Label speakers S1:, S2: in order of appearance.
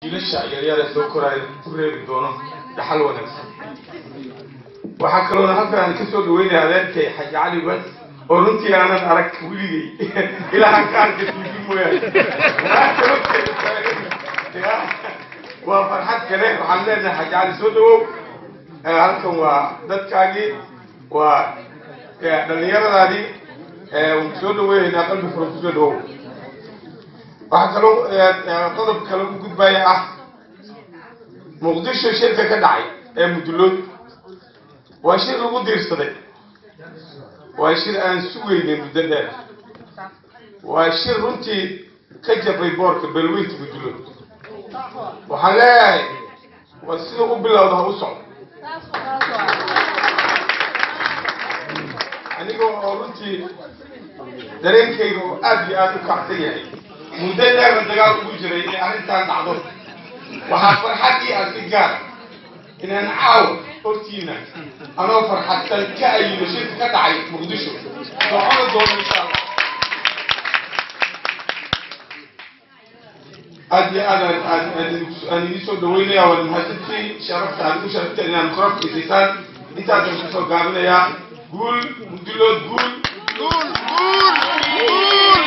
S1: wiilasha yaryar ee soo koraayo ku reebi doono dhaxal wanaagsan waxaa kaloona halkaan ka soo dhaweynaya adeerkay xaji cali bas oo runtii aanan arag weligay ilaahan ka arka tv mooyaane waa farxad kale waxaan leenahay xaji cali soo dhawow halkan waa dadkaagii waa dhallinyaradaadii waan soo dhaweynaynaa qalbi furan kusoo dhawow waxaa kaloo qodob kale u gudbaya ah muqdisho shirka ka dhacay ee mudulood waa shir lagu diirsaday waa shir aan sugaynay muddo dheer waa shir runtii ka jabay boorka belweynta mudulood waxaan leeyahay waa sida u bilowda ha u socdo aniga oo runtii dareenkayga oo aad iyo aad u kacsan yahay muddo dheerna dagaal ugu jiray inay arrintan dhacdo waxaa farxaddii ah si gaara inaan caawa hortiina anoo farxadsan ka ayino shirka ka dhacay muqdisho socona doono insha allah aad iyo aad aan idin soo dhaweynaya waan mahadsantiin sharafta aad ugu sharafteen inaan korafka isiisaan intaasaan kusoo gaabinayaa guul mudilood guul
S2: Gol! Gol! Gol!